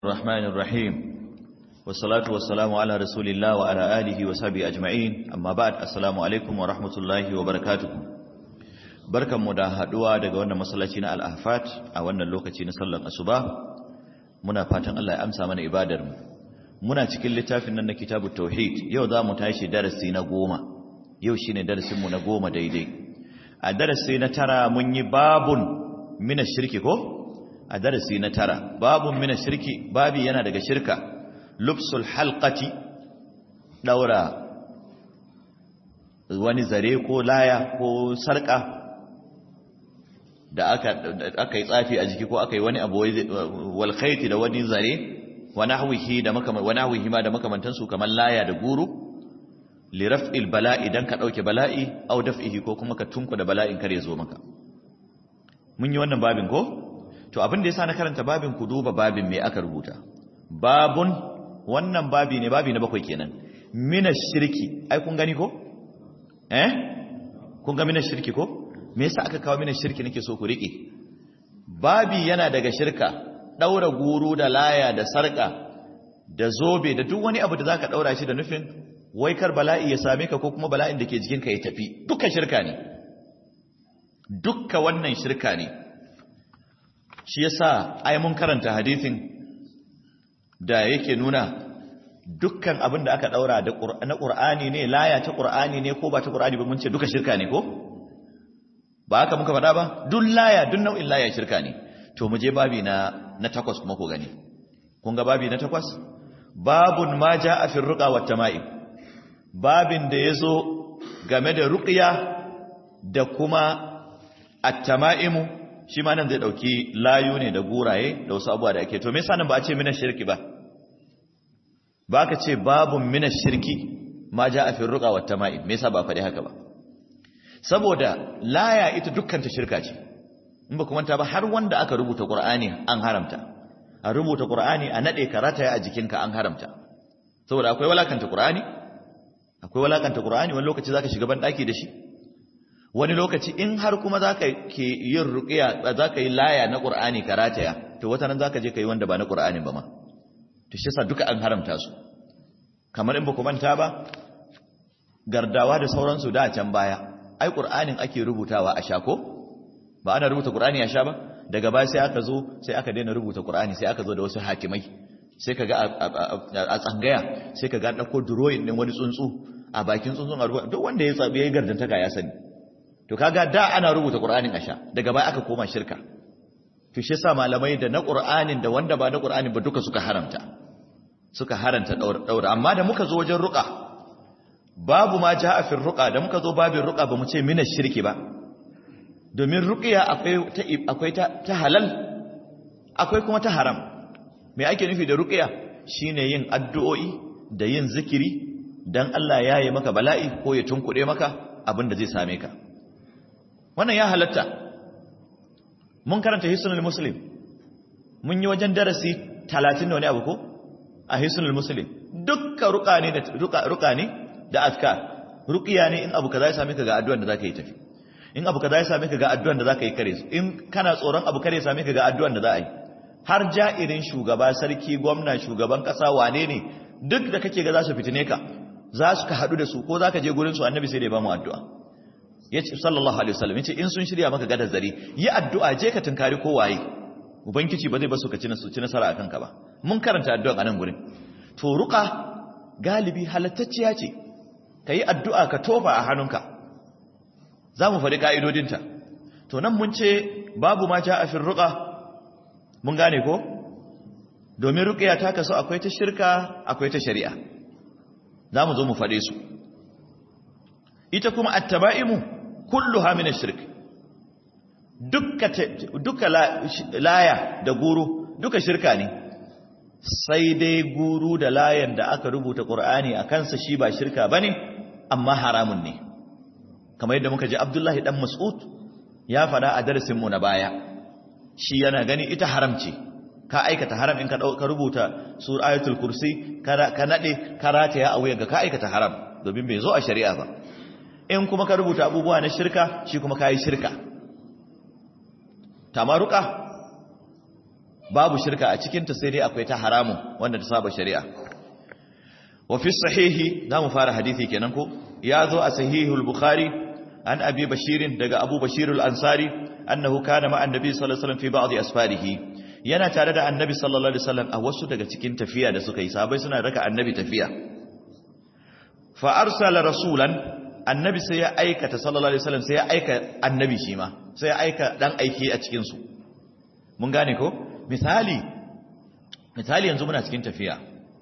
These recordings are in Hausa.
الرحمن الرحيم والصلاة والسلام على رسول الله وعلى آله وصحبه أجمعين أما بعد السلام عليكم ورحمة الله وبركاته barkan mu da haduwa daga wannan masallaci na al-ahfat a wannan lokaci na sallar asuba muna fatan Allah ya amsa mana ibadar mu muna cikin littafin nan na kitabut tauhid yau za mu tashi darasi na goma yau shine darasin mu na goma daidai a darasi na tara mun yi babun mina shirki ko a darasi na tara babun mina shirki babi yana daga shirka lubsul halqati daura wani zare ko laya ko sarka da aka aka yi tsafi a jiki ko aka yi wani abu wal khayti da wani zare wa nahwihi da makaman wa nahwihi ma da makamantan su kamar laya da guru li raf'il bala'i dan ka dauke bala'i aw daf'ihi ko kuma ka tunku da bala'in kare zo maka mun yi wannan babin ko to abin da yasa na karanta babin ku duba babin me aka rubuta babun wannan babi ne babi na bakwai kenan mina shirki ai kun gani ko eh kun ga mina shirki ko me yasa aka kawo mina shirki nake so ku rike babi yana daga shirka daura guru da laya da sarka da zobe da duk wani abu da zaka daura shi da nufin wai kar bala'i ya same ka ko kuma bala'in da ke jikinka ya tafi duka shirka ne dukka wannan shirka ne shi yasa ai mun karanta hadisin da yake nuna dukkan abin da aka daura da na Qur'ani ne laya ta Qur'ani ne ko ba ta Qur'ani ba mun ce duka shirka ne ko ba haka muka faɗa ba duk laya duk nau'in laya shirka ne to mu je babi na na takwas kuma ko gani kun ga babi na takwas babun ma jaa fi ruqa wat tama'im babin da yazo game da ruqya da kuma at-tama'imu shi ma nan zai dauki layu ne da guraye da wasu abuwa da ake to me yasa nan ba a ce mina shirki ba ba ka ce babun mina shirki ma ja a firruqa wat tama'im me yasa ba faɗi haka ba saboda laya ita dukkan ta shirka ce in ba kuma ta ba har wanda aka rubuta qur'ani an haramta a rubuta qur'ani a nade karata a jikinka an haramta saboda akwai walakanta qur'ani akwai walakanta qur'ani wani lokaci zaka shiga ban daki da shi wani lokaci in har kuma za ka ke yin ruƙiya za ka yi laya na ƙur'ani ka rataya to wata nan za ka je ka yi wanda ba na ƙur'anin ba ma to shi sa duka an haramta su kamar in ba ku manta ba gardawa da sauransu da can baya ai ƙur'anin ake rubutawa a sha ko ba ana rubuta ƙur'ani a sha ba daga baya sai aka zo sai aka daina rubuta ƙur'ani sai aka zo da wasu hakimai sai ka ga a tsangaya sai ka ga ɗauko duroyin ɗin wani tsuntsu a bakin tsuntsun a rubuta duk wanda ya tsabi ya yi gardantaka ya sani to kaga da ana rubuta qur'anin asha daga baya aka koma shirka to shi yasa malamai da na qur'anin da wanda ba na qur'anin ba duka suka haramta suka haranta daura amma da muka zo wajen ruqa babu ma jaa fi ruqa da muka zo babin ruqa ba mu ce mina shirki ba domin ruqiya akwai ta akwai ta, ta halal akwai kuma ta haram me ake nufi da ruqiya shine yin addu'o'i da yin zikiri dan Allah ya yi maka bala'i ko ya tunkuɗe maka abin da zai same ka wannan ya halatta mun karanta hisnul muslim mun yi wajen darasi 30 da wani abu ko a hisnul muslim dukkan ruka ne da ruka ne da azkar ruqiya ne in abu kaza ya same ka ga addu'an da zaka yi tafi in abu kaza ya same ka ga addu'an da zaka yi kare su in kana tsoron abu kare ya same ka ga addu'an da za a yi har ja'irin shugaba sarki gwamna shugaban kasa wane ne duk da kake ga za su fitine ka za su ka haɗu da su ko za ka je gurin su annabi sai da ya ba mu addu'a yace sallallahu alaihi wasallam yace in sun shirya maka gadar zari yi addu'a je ka tunkari kowaye ubangiji ba zai basu ka ci ci nasara akan ka ba mun karanta addu'a a nan gurin to ruqa galibi halattacciya ce yi addu'a ka tofa a hannunka zamu faɗi ka'idodinta to nan mun ce babu ma ja'a fi ruqa mun gane ko domin ruqiya ta kaso akwai ta shirka akwai ta shari'a zamu zo mu faɗe su ita kuma at-taba'imu kulluha min ash-shirk dukka duka laya da guru duka shirka ne sai dai guru da layan da aka rubuta qur'ani a kansa shi ba shirka bane amma haramun ne kamar yadda muka ji Abdullahi dan Mas'ud ya fada a darasin mu na baya shi yana gani ita haramci ka aikata haram in ka ka rubuta sur ayatul kursi ka nade karata ya a wuyanka ka aikata haram domin bai zo a shari'a ba in kuma ka rubuta abubuwa na shirka shi kuma ka yi shirka tamaruka babu shirka a cikinta sai dai akwai ta haramun wanda ta saba shari'a wa fi sahihi za mu fara hadithi kenan ko ya zo a sahihul bukhari an abi bashirin daga abu bashirul ansari annahu kana ma annabi sallallahu alaihi wasallam fi ba'd asfarihi yana tare da annabi sallallahu alaihi wasallam a wasu daga cikin tafiya da suka yi sabai suna raka annabi tafiya fa arsala rasulan annabi sai ya aikata sallallahu alaihi wasallam sai ya aika annabi shi ma sai ya aika dan aiki a cikin su mun gane ko misali misali yanzu muna cikin tafiya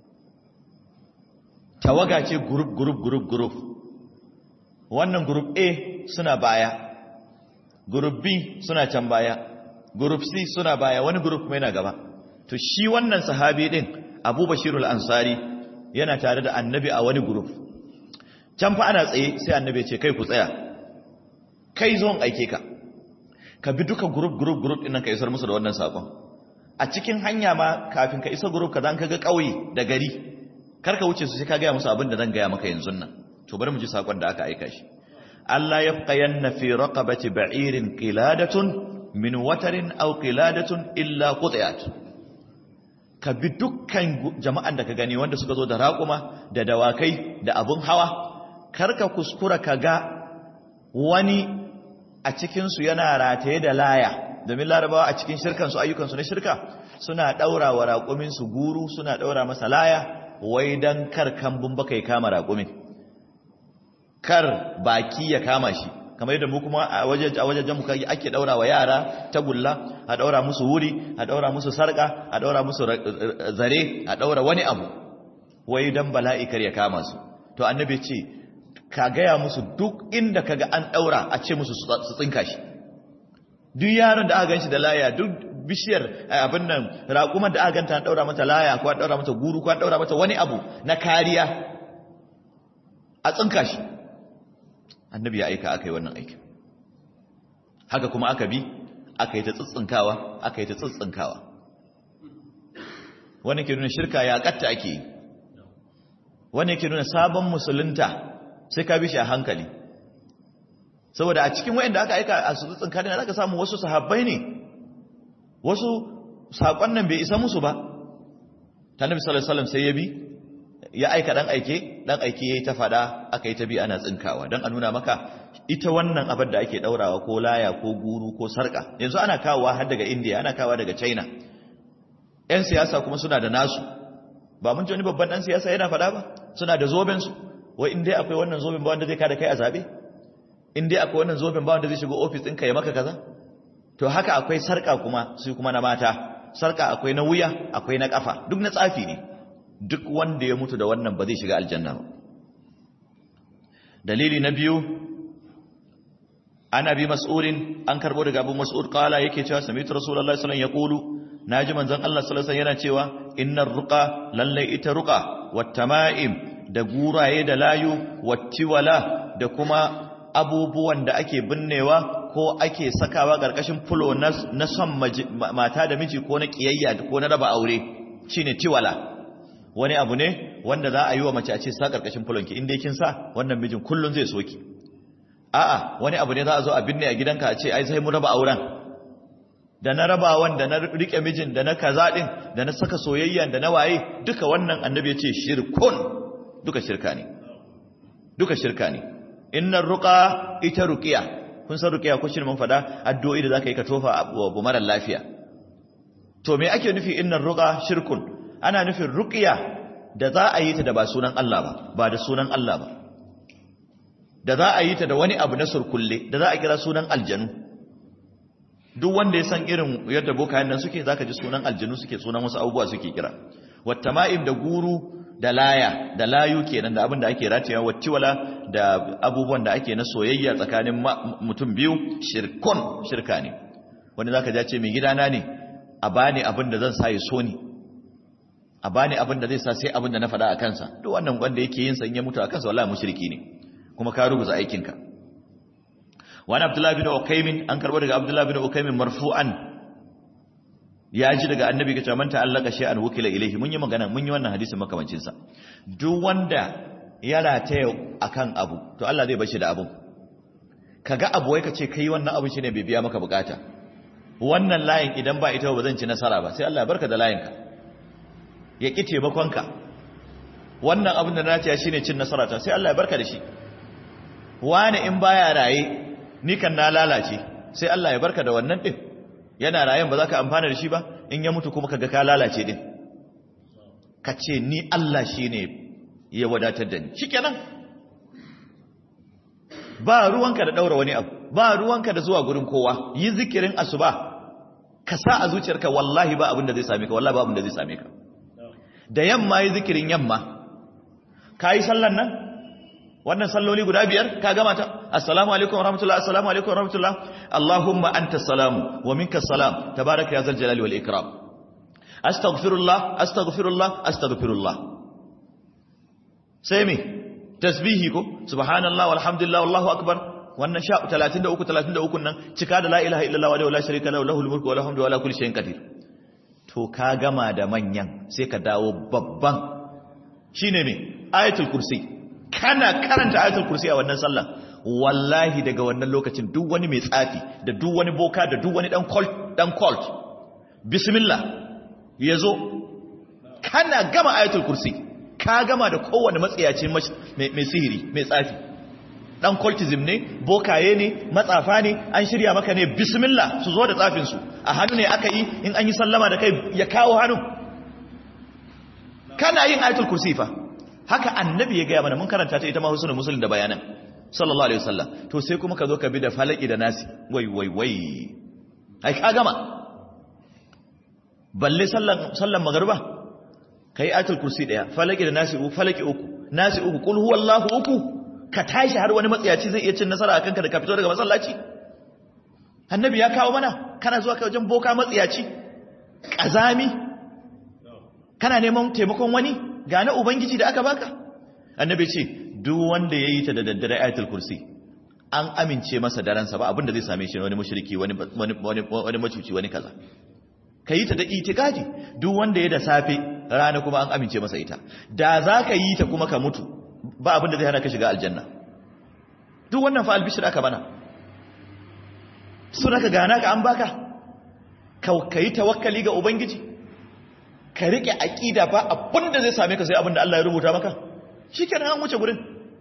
tawaga ce group group group group wannan group A suna baya group B suna can baya group C suna baya wani group kuma yana gaba to shi wannan sahabi din Abu Bashirul Ansari yana tare da annabi a wani group can fa ana tsaye sai annabi ya ce kai ku tsaya kai zo aike ka ka bi duka group group group din nan ka isar musu da wannan sakon a cikin hanya ma kafin ka isa group kaza an kaga kauye da gari kar ka wuce su sai ka ga musu abin da zan ga maka yanzu nan to bari mu ji sakon da aka aika shi Allah yafqayanna fi raqabati ba'irin qiladatun min watarin aw qiladatun illa qutiyat ka bi dukkan jama'an da ka gani wanda suka zo da raƙuma da dawakai da abun hawa karka kuskura ka ga wani a cikinsu yana rataye da laya domin larabawa a cikin shirkansu ayyukansu na shirka suna ɗaura wa raƙuminsu guru suna ɗaura masa laya wai don kar kambun baka ya kama raƙumin kar baki ya kama shi kamar yadda mu kuma a wajajen muka ake ɗaura wa yara tagulla a ɗaura musu wuri a ɗaura musu sarƙa a ɗaura musu zare a ɗaura wani abu wai don bala'i kar ya kama su to annabi ce ka gaya musu duk inda kaga an daura a ce musu su tsinka shi duk yaron da aka ganshi da laya duk bishiyar abin nan raƙumar da aka ganta an daura mata laya ko an daura mata guru ko an daura mata wani abu na kariya a tsinka shi annabi ya aika aka yi wannan aikin haka kuma aka bi aka yi ta tsitsinkawa aka yi ta tsitsinkawa wani ke nuna shirka ya katta ake yi wani ke nuna sabon musulunta sai ka bi shi a hankali saboda a cikin wayanda aka aika a sutsun kadina zaka samu wasu sahabbai ne wasu sakon nan bai isa musu ba ta nabi sallallahu alaihi wasallam sai ya bi ya aika dan aike dan aike yayi ta fada aka yi ta bi ana tsinkawa dan a nuna maka ita wannan abin da ake daurawa ko laya ko guru ko sarka yanzu ana kawowa har daga India ana kawowa daga China yan siyasa kuma suna da nasu ba mun ji wani babban dan siyasa yana fada ba suna da zoben su wai in dai akwai wannan zoben ba wanda zai kada kai a zabe in dai akwai wannan zoben ba wanda zai shigo office ɗinka ya maka kaza to haka akwai sarka kuma su kuma na mata sarka akwai na wuya akwai na kafa duk na tsafi ne duk wanda ya mutu da wannan ba zai shiga aljanna ba dalili na biyu ana bi mas'ulin an karbo daga abu mas'ud qala yake cewa sami'tu rasulullahi sallallahu alaihi wasallam yaqulu naji manzon Allah sallallahu alaihi wasallam yana cewa innar ruqa lalle ita ruqa wat tama'im da guraye da layu wattiwala da kuma abubuwan da ake binnewa ko ake sakawa ƙarƙashin fulo na son mata da miji ko na ƙiyayya ko na raba aure shine tiwala wani abu ne wanda za a yi wa mace a ce sa ƙarƙashin fulonki inda kin sa wannan mijin kullum zai soki a'a wani abu ne za a zo a binne a gidanka a ce ai sai mu raba auren da na rabawan da na rike mijin da na kaza din da na saka soyayya da na waye duka wannan annabi ya ce shirkun duka shirka ne duka shirka ne innar ruqa ita ruqiya kun san ruqiya ko shi mun fada addu'o'i da zaka yi ka tofa abu mara lafiya to me ake nufi innar ruqa shirkun ana nufin ruqiya da za a yi ta da ba sunan Allah ba ba da sunan Allah ba da za a yi ta da wani abu na surkulle da za a kira sunan aljanu duk wanda ya san irin yadda bokayen nan suke zaka ji sunan aljanu suke sunan wasu abubuwa suke kira wattama'im da guru da laya da layu kenan da abin da ake rataya wattiwala da abubuwan da ake na soyayya tsakanin mutum biyu shirkun shirka ne wanda zaka ja ce mai gidana ne a bani abin da zan sa ya so ni a bani abin da zai sa sai abin da na faɗa a kansa duk wannan wanda yake yin san ya mutu a kansa wallahi mushriki ne kuma ka rubuta aikinka wani abdullahi bin ukaimin an karbo daga abdullahi bin ukaimin marfu'an ya ji daga annabi ga man ta'allaka shay'an wukila ilayhi mun yi magana mun yi wannan hadisin makamancin sa duk wanda ya rataya akan abu to Allah zai bashi da abun kaga abu wai kace kai wannan abu shine bai biya maka bukata wannan layin idan ba ita ba zan ci nasara ba sai Allah ya barka da layinka ya ƙi taimakonka wannan abin da na ce shine cin nasara ta sai Allah ya barka da shi wani in baya raye ni kan na lalace sai Allah ya barka da wannan din yana rayen ba za ka amfana da shi ba in ya mutu kuma kaga ka lalace din ka ce ni Allah shine ya wadatar da ni shikenan ba ruwanka da daura wani abu ba ruwanka da zuwa gurin kowa yi zikirin asuba ka sa a zuciyarka wallahi ba abin da zai same ka wallahi ba abin da zai same ka da yamma yi zikirin yamma ka yi sallan nan wannan salloli guda biyar ka gama ta assalamu alaikum warahmatullah assalamu alaikum warahmatullah allahumma anta salamu wa minka salam tabaraka ya zal jalali wal ikram astaghfirullah astaghfirullah astaghfirullah sai me tasbihi ko subhanallah walhamdulillah wallahu akbar wannan sha 33 33 nan cika da la ilaha illallah wa la sharika lahu lahul mulku wa lahul hamdu wa la kulli shay'in qadir to ka gama da manyan sai ka dawo babban shine me ayatul kursi kana karanta ayatul kursi a wannan sallah wallahi daga wannan lokacin duk wani mai tsafi da duk wani boka da duk wani dan cult dan cult bismillah yazo kana gama ayatul kursi ka gama da kowane matsayaci mai sihiri mai tsafi dan cultism ne bokaye ne matsafa ne an shirya maka ne bismillah su zo da tsafin su a hannu ne aka yi in an yi sallama da kai ya kawo hannu kana yin ayatul kursi fa haka annabi ya gaya mana mun karanta ta ita ma husnul muslim da bayanan sallallahu alaihi wasallam to sai kuma ka zo ka bi da falaki da nasi wai wai wai ai ka gama balle sallan sallan magruba kai ayatul kursi daya falaki da nasi uku falaki uku nasi uku kul huwallahu uku ka tashi har wani matsayaci zai iya cin nasara akan ka da ka fito daga masallaci annabi ya kawo mana kana zuwa ka wajen boka matsayaci kazami kana neman taimakon wani ga na ubangiji da aka baka annabi ce duk wanda yayi ta da daddare ayatul kursi an amince masa daransa ba abinda zai same shi wani mushriki wani wani wani macuci wani kaza kayi ta da itikadi duk wanda ya da safe rana kuma an amince masa ita da za ka yi ta kuma ka mutu ba abinda zai hana ka shiga aljanna duk wannan fa albishir aka bana suna ka gana ka an baka ka yi tawakkali ga ubangiji ka riƙe aƙida ba abinda zai same ka sai abinda Allah ya rubuta maka shi kenan an wuce gurin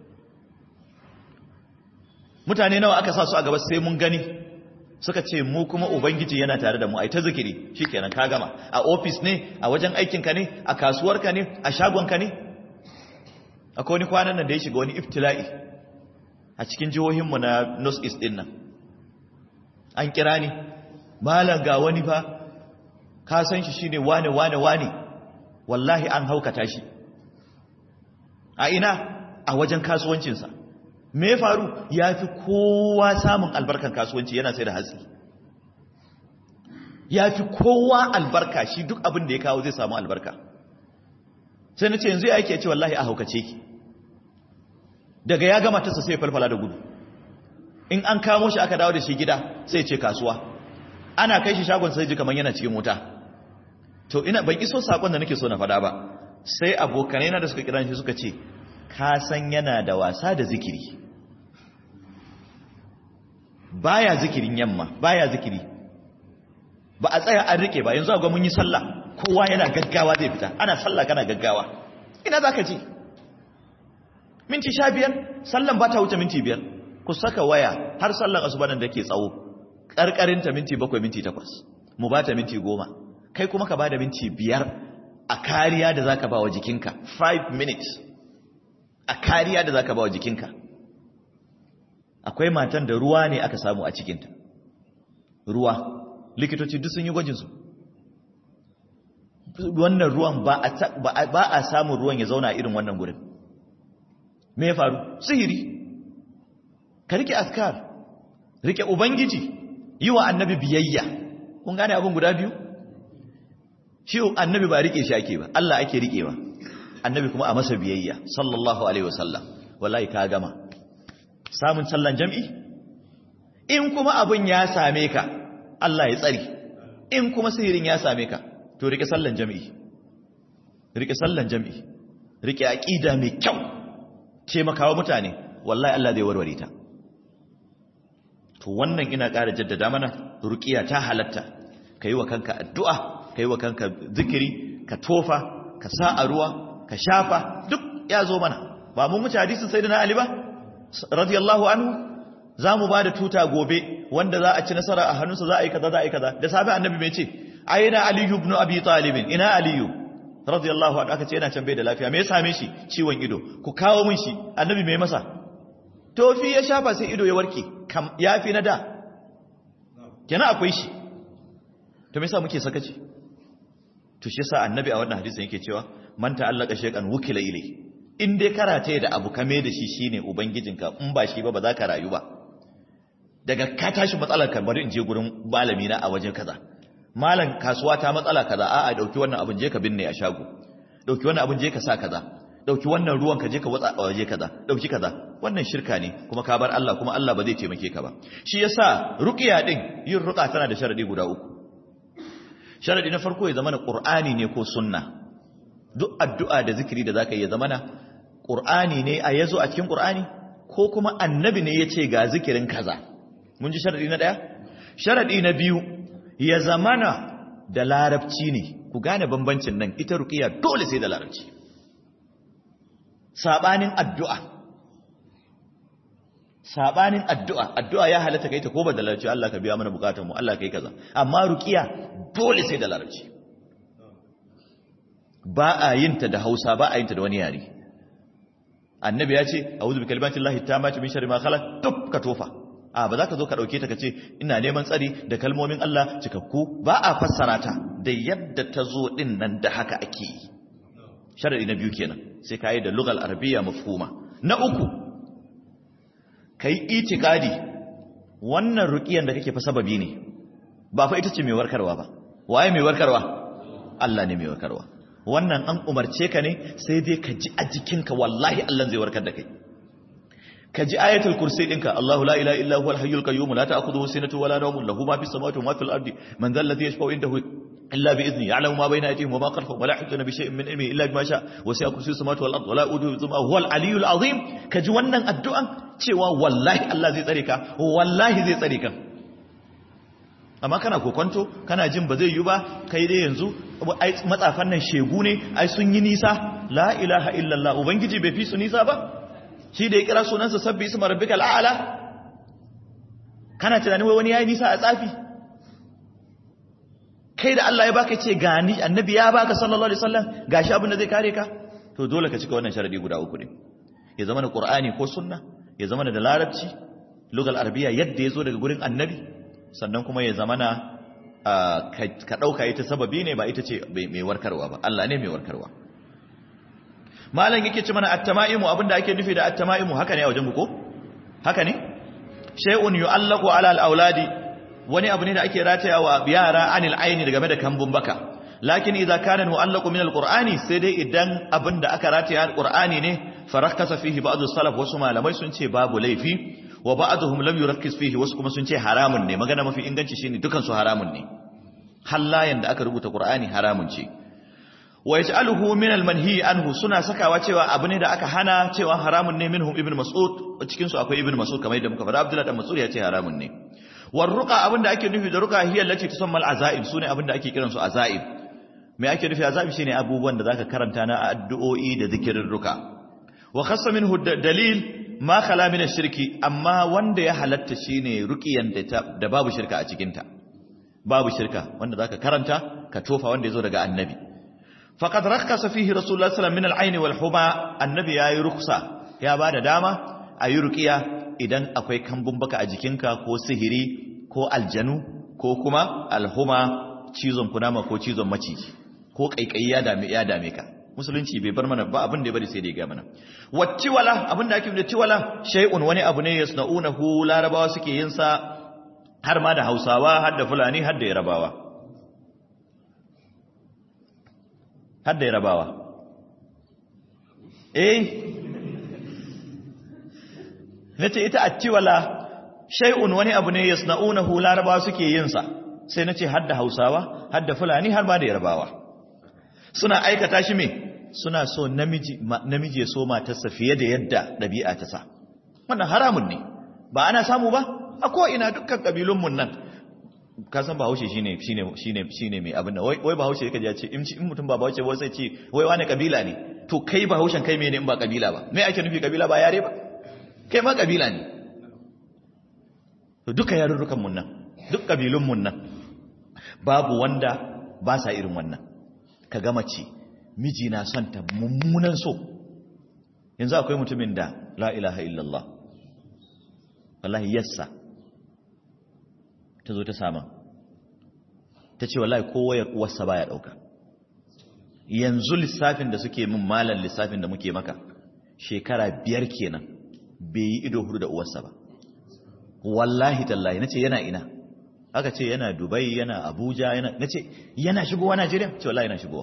mutane nawa aka sa su a gaba sai mun gani suka ce mu kuma ubangiji yana tare da mu ai ta zikiri shikenan ka gama a office ne a wajen aikinka ne a kasuwarka ne a shagonka ne akwai wani kwanan nan da ya shiga wani iftila'i a cikin jihohinmu na north east din nan an kira ni malam ga wani fa ka san shi shine wane wane wane wallahi an haukata shi a ina a wajen kasuwancinsa me faru ya fi kowa samun albarkan kasuwanci yana sai da hatsi ya fi kowa albarka shi duk abin da ya kawo zai samu albarka sai na ce yanzu ya ake ce wallahi a haukace ki daga ya gama tasa sai falfala da gudu in an kamo shi aka dawo da shi gida sai ce kasuwa ana kai shi shagon sai ji kamar yana cikin wuta to ina ban iso sakon da nake so na fada ba sai abokanai na da suka kira shi suka ce ka san yana da wasa da zikiri baya zikirin yamma baya zikiri ba a tsaya an rike ba yanzu ga mun yi sallah kowa yana gaggawa zai fita ana sallah kana gaggawa ina zaka je minti sha biyar sallan ba ta wuce minti biyar ku saka waya har sallan asuba nan da ke tsawo karkarinta minti bakwai minti takwas mu ba ta minti goma kai kuma ka ba da minti biyar a kariya da zaka ba wa jikinka 5 minutes a kariya da zaka ba wa jikinka akwai matan da ruwa ne aka samu a cikinta ruwa likitoci duk sun yi gwajinsu wannan ruwan ba a samun ruwan ya zauna irin wannan gurin me ya faru sihiri ka rike askar rike ubangiji yi wa annabi biyayya kun gane abin guda biyu shi annabi ba rike shi ake ba Allah ake rikewa annabi kuma a masa biyayya sallallahu alaihi wasallam wallahi ka gama samun sallan jam'i in kuma abin ya same ka Allah ya tsari in kuma sihirin ya same ka to rike sallan jam'i rike sallan jam'i rike aqida mai kyau ce makawa mutane wallahi Allah zai warware ta to wannan ina ƙara jaddada mana ruqiya ta halatta kai wa kanka addu'a kai wa kanka zikiri ka tofa ka sa a ruwa ka shafa duk ya zo mana ba mun wuce hadisin sayyidina ali ba radiyallahu anhu za mu ba da tuta gobe wanda za a ci nasara a hannunsa za a yi kaza za a yi kaza da safe annabi mai ce aina aliyu ibn abi talib ina aliyu radiyallahu anhu aka ce yana can bai da lafiya me ya same shi ciwon ido ku kawo min shi annabi mai masa tofi ya shafa sai ido ya warke kam yafi na da kenan akwai shi to me yasa muke sakaci to shi yasa annabi a wannan hadisin yake cewa man ta'allaka shay'an wukila ilai in dai karate da abu kame da shi shine ubangijinka in ba shi ba ba za ka rayu ba daga ka tashi matsalar ka bari in je gurin malami na a waje kaza malam kasuwa ta matsala kaza a'a dauki wannan abin je ka binne a shago dauki wannan abin je ka sa kaza dauki wannan ruwan ka je ka watsa a waje kaza dauki kaza wannan shirka ne kuma ka bar Allah kuma Allah ba zai taimake ka ba shi yasa ruqiya din yin ruqa tana da sharadi guda uku sharadi na farko ya zama na qur'ani ne ko sunna duk addu'a da zikiri da zaka yi ya zama na qur'ani ne a yazo a cikin qur'ani ko kuma annabi ne yace ga zikirin kaza mun ji sharadi na daya sharadi na biyu ya zamana da larabci ne ku gane bambancin nan ita ruqiya dole sai da larabci sabanin addu'a sabanin addu'a addu'a ya halatta kai ta ko ba da larabci Allah ka biya mana bukatun mu Allah kai kaza amma ruqiya dole sai da larabci ba a yin ta da Hausa ba a yin ta da wani yare annabi ya ce a'udhu bi kalimatillahi tammati min sharri ma khalaq tuk ka tofa a ba za ka zo ka dauke ta ka ce ina neman tsari da kalmomin Allah cikakku ba a fassara ta da yadda ta zo din nan da haka ake yi sharadi na biyu kenan sai ka yi da lugal arabiya mafhuma na uku kai itikadi wannan ruqiyan da kake fa sababi ne ba fa ita ce mai warkarwa ba waye mai warkarwa Allah ne mai warkarwa wannan an umarce ka ne sai dai ka ji a jikinka wallahi Allah zai warkar da kai ka ji ayatul kursi dinka Allahu la ilaha illa huwal hayyul qayyum la ta'khudhuhu sinatun wala nawmun lahu ma fis samawati wa ma fil ardi man dhal ladhi yashfa'u indahu illa bi idhni ya'lamu ma bayna aydihim wa ma khalfahum wa la yuhituna bi shay'in min ilmihi illa bima sha'a wa sa'a kursiyyu samawati wal ardi wa la yuduhu hifdhuhuma huwal aliyyul azim ka ji wannan addu'an cewa wallahi Allah zai tsare ka wallahi zai tsare ka amma kana kokonto kana jin ba zai yi ba kai dai yanzu ai matsafan nan shegu ne ai sun yi nisa la ilaha illallah ubangiji bai fi su nisa ba shi da ya kira sunansa sabbi isma rabbikal a'la kana tunanin wai wani yayi nisa a tsafi kai da Allah ya baka ce gani annabi ya baka sallallahu alaihi wasallam gashi abin da zai kare ka to dole ka cika wannan sharadi guda uku ne ya zama da qur'ani ko sunna ya zama da larabci lugal arabiya yadda ya zo daga gurin annabi sannan kuma ya zama na ka dauka ita sababi ne ba ita ce mai warkarwa ba Allah ne mai warkarwa malam yake ci mana at-tama'imu abinda ake nufi da at-tama'imu haka ne a wajen ko haka ne shay'un yu'allaqu 'ala al-auladi wani abu ne da ake ratayawa yara anil aini daga da kambun baka lakin idza kana mu'allaqu min al-qur'ani sai dai idan abinda aka rataya al-qur'ani ne farakasa fihi ba'd as-salaf wasu malamai sun ce babu laifi wa ba'dhum lam yurakkis fihi wasu kuma sun ce haramun ne magana mafi inganci shine dukan su haramun ne hallayen da aka rubuta qur'ani haramun ce wa yaj'aluhu min al-manhi anhu suna sakawa cewa abu ne da aka hana cewa haramun ne minhum ibn mas'ud cikin su akwai ibn mas'ud kamar yadda muka faɗa abdullahi dan mas'ud ya ce haramun ne war ruqa abinda ake nufi da ruqa hiya allati tusamma al-azaib sune abinda ake kiran su azaib me ake nufi azaib shine abubuwan da zaka karanta na addu'o'i da zikirin ruqa wa khassa minhu dalil ma khala min ash-shirki amma wanda ya halatta shine ruqiyan da babu shirka a cikin ta babu shirka wanda zaka karanta ka tofa wanda yazo daga annabi faqad rakhasa fihi rasulullah sallallahu alaihi wasallam min al-ayn wal huma annabi yayi ruksa ya bada dama ayi ruqiya idan akwai kambun baka a jikinka ko sihiri ko aljanu ko kuma alhuma cizon kunama ko cizon maciji ko kaikayi ya dame ya dame ka musulunci bai bar mana ba abin da ya bari sai da ya ga mana wattiwala abin da ake da tiwala shay'un wani abu ne yasna'unahu larabawa suke yin sa har ma da hausawa har da fulani har da yarabawa har da yarabawa eh nace ita attiwala shay'un wani abu ne yasna'unahu larabawa suke yin sa sai nace har da hausawa har da fulani har ma da yarabawa suna aikata shi me suna so namiji namiji ya so matarsa fiye da yadda dabi'a ta sa wannan haramun ne ba ana samu ba a ko ina dukkan kabilun mun nan ka san bahaushe shine shine shine shine mai abin da wai wai bahaushe yake ya ce in in mutum ba bahaushe ba sai ce wai wani kabila ne to kai bahaushen kai mene in ba kabila ba me ake nufi kabila ba yare ba kai ma kabila ne to duka yarurrukan mun nan duk kabilun mun nan babu wanda ba sa irin wannan ka ga mace miji na son ta mummunan so yanzu akwai mutumin da la ilaha illallah wallahi yassa ta zo ta sama ta ce wallahi kowayar uwarsa baya dauka yanzu lissafin da suke min malan lissafin da muke maka shekara biyar kenan bai yi ido hudu da uwarsa ba wallahi tallahi nace yana ina aka ce yana dubai yana abuja yana nace yana shigowa najeriya ce wallahi yana shigowa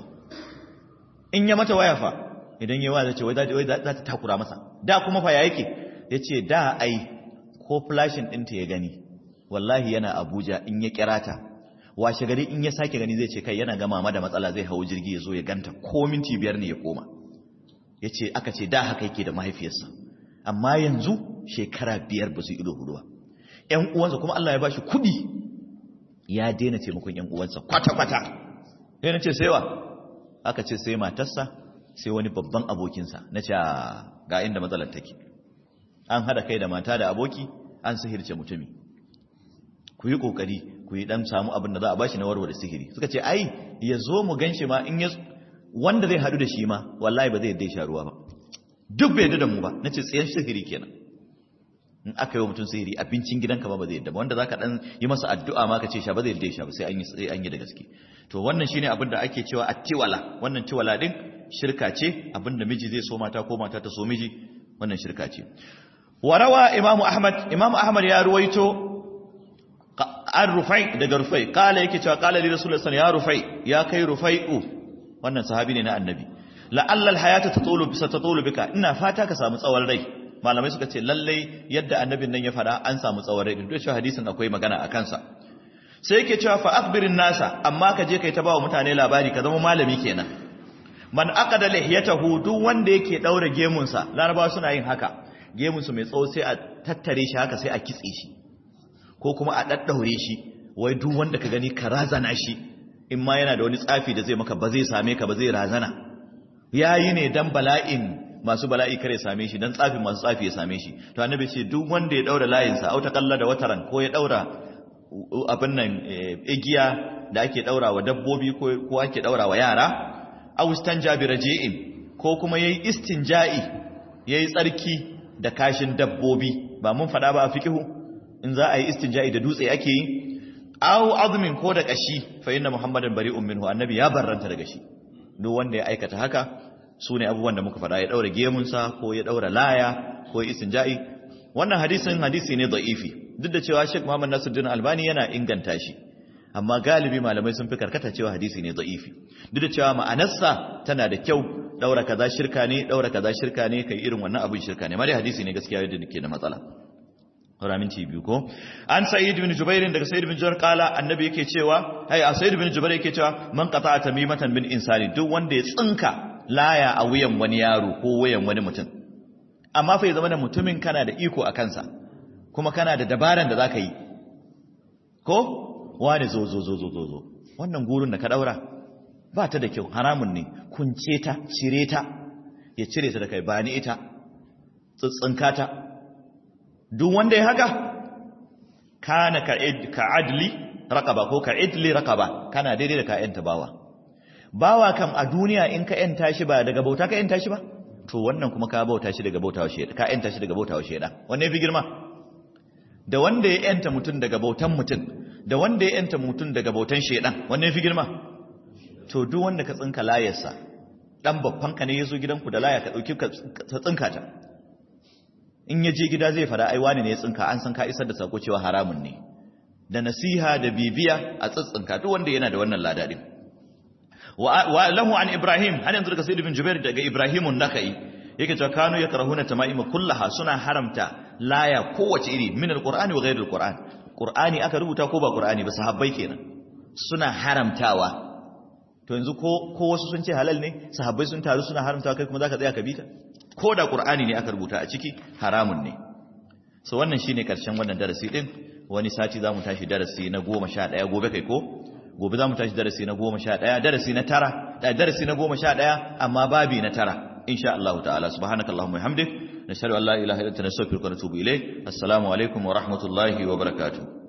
in ya mata waya fa idan yawa zai ce wai za ta takura masa da kuma fa ya yake ya ce da ai ko flashin ɗinta ya gani wallahi yana abuja in ya kira ta washe gari in ya sake gani zai ce kai yana gama ma da matsala zai hau jirgi ya zo ya ganta ko minti biyar ne ya koma ya ce aka ce da haka yake da mahaifiyarsa amma yanzu shekara biyar ba su ido hudu ba ‘yan uwansa kuma Allah ya ba shi kuɗi ya daina taimakon ‘yan uwansa kwata-kwata yana ce sai wa aka ce sai matarsa sai wani babban abokinsa na ce ga inda matsalar take an hada kai da mata da aboki an sihirce mutumi ku yi kokari ku yi dan samu abin da za a bashi na warware sihiri suka ce ai ya zo mu ganshi ma in ya wanda zai hadu da shi ma wallahi ba zai yadda sha ruwa ba duk bai yadda da mu ba nace tsayen sihiri kenan in aka yi wa mutum sihiri abincin gidanka ba ba zai yadda ba wanda zaka dan yi masa addu'a ma ka ce sha ba zai yadda sha ba sai an yi sai an yi da gaske to wannan shine abin da ake cewa attiwala wannan tiwala din shirka ce abinda miji zai so mata ko mata ta so miji wannan shirka ce warawa imamu ahmad imamu ahmad ya ruwaito an rufai daga rufai kala yake cewa kala li rasulullahi sallallahu ya rufai ya kai rufai'u wannan sahabi ne na annabi la'alla alhayata tatulu bisa tatulu bika ina fata ka samu tsawon rai malamai suka ce lallai yadda annabin nan ya fada an samu tsawon rai duk da hadisin akwai magana a kansa sai yake cewa fa akhbirin nasa amma ka je kai ta bawa mutane labari ka zama malami kenan man aqada lihiyatahu duk wanda yake daura gemunsa larabawa suna yin haka gemunsu mai tsawo sai a tattare shi haka sai a kitse shi ko kuma a daddaure shi wai duk wanda ka gani ka razana shi in ma yana da wani tsafi da zai maka ba zai same ka ba zai razana yayi ne dan bala'in masu bala'i kare same shi dan tsafin masu tsafi ya same shi to annabi ce duk wanda ya daura layinsa auta kalla da wataran ko ya daura abin nan igiya da ake daura wa dabbobi ko ake daura wa yara aw istanja bi raji'in ko kuma yayi istinja'i yayi tsarki da kashin dabbobi ba mun fada ba a fikihu in za a yi istinja'i da dutse ake yi aw azmin ko da kashi fa inna muhammadan bari'un minhu annabi ya barranta daga shi duk wanda ya aikata haka sune abubuwan da muka fada ya daura gemunsa ko ya daura laya ko ya istinja'i wannan hadisin hadisi ne da'ifi duk da cewa Sheikh Muhammad Nasiruddin Albani yana inganta shi amma galibi malamai sun fi karkata cewa hadisi ne da'ifi duk da cewa ma'anarsa tana da kyau daura kaza shirka ne daura kaza shirka ne kai irin wannan abin shirka ne amma dai hadisi ne gaskiya yadda nake da matsala raminci biyu ko an sa'id bin jubair daga sa'id bin jubair kala annabi yake cewa hay a sa'id bin jubair yake cewa man qata'a tamimatan bin insani duk wanda ya tsinka laya a wuyan wani yaro ko wuyan wani mutum amma fa ya zama da mutumin kana da iko a kansa kuma kana da dabaran da zaka yi ko wani zo zo zo zo zo zo wannan gurin da ka daura ba ta da kyau haramun ne kunce ta cire ta ya cire ta da kai ba ni ita tsitsinka ta duk wanda ya haka kana ka adli raqaba ko ka idli raqaba kana daidai da ka yanta bawa bawa kam a duniya in ka yanta shi ba daga bauta ka yanta shi ba to wannan kuma ka bauta shi daga bautawa sheda ka yanta shi daga bautawa sheda wanne fi girma da wanda ya yanta mutum daga bautan mutum da wanda ya yanta mutum daga bautan shedan wanne fi girma to duk wanda ka tsinka layarsa dan babban ka ne yazo gidanku da laya ka dauki ka tsinka ta in ya je gida zai fada ai wani ne ya tsinka an san ka isar da sako cewa haramun ne da nasiha da bibiya a tsitsinka duk wanda yana da wannan ladadin wa lahu an ibrahim har yanzu daga sayyid bin jubair daga ibrahimun nakai yake cewa kanu yakrahuna tamaima kullaha suna haramta laya kowace iri min alqur'ani wa ghayr alqur'an qur'ani aka rubuta ko ba qur'ani ba sahabbai kenan suna haramtawa to yanzu ko ko wasu sun ce halal ne sahabbai sun taru suna haramtawa kai kuma zaka tsaya ka bita ko da qur'ani ne aka rubuta a ciki haramun ne so wannan shine karshen wannan darasi din wani sati zamu tashi darasi na 11 gobe kai ko gobe zamu tashi darasi na 11 darasi na tara darasi na 11 amma babi na tara insha Allah ta'ala subhanakallahumma wa hamdik nashhadu an la ilaha illa anta nastaghfiruka wa natubu ilayk assalamu alaikum wa rahmatullahi wa barakatuh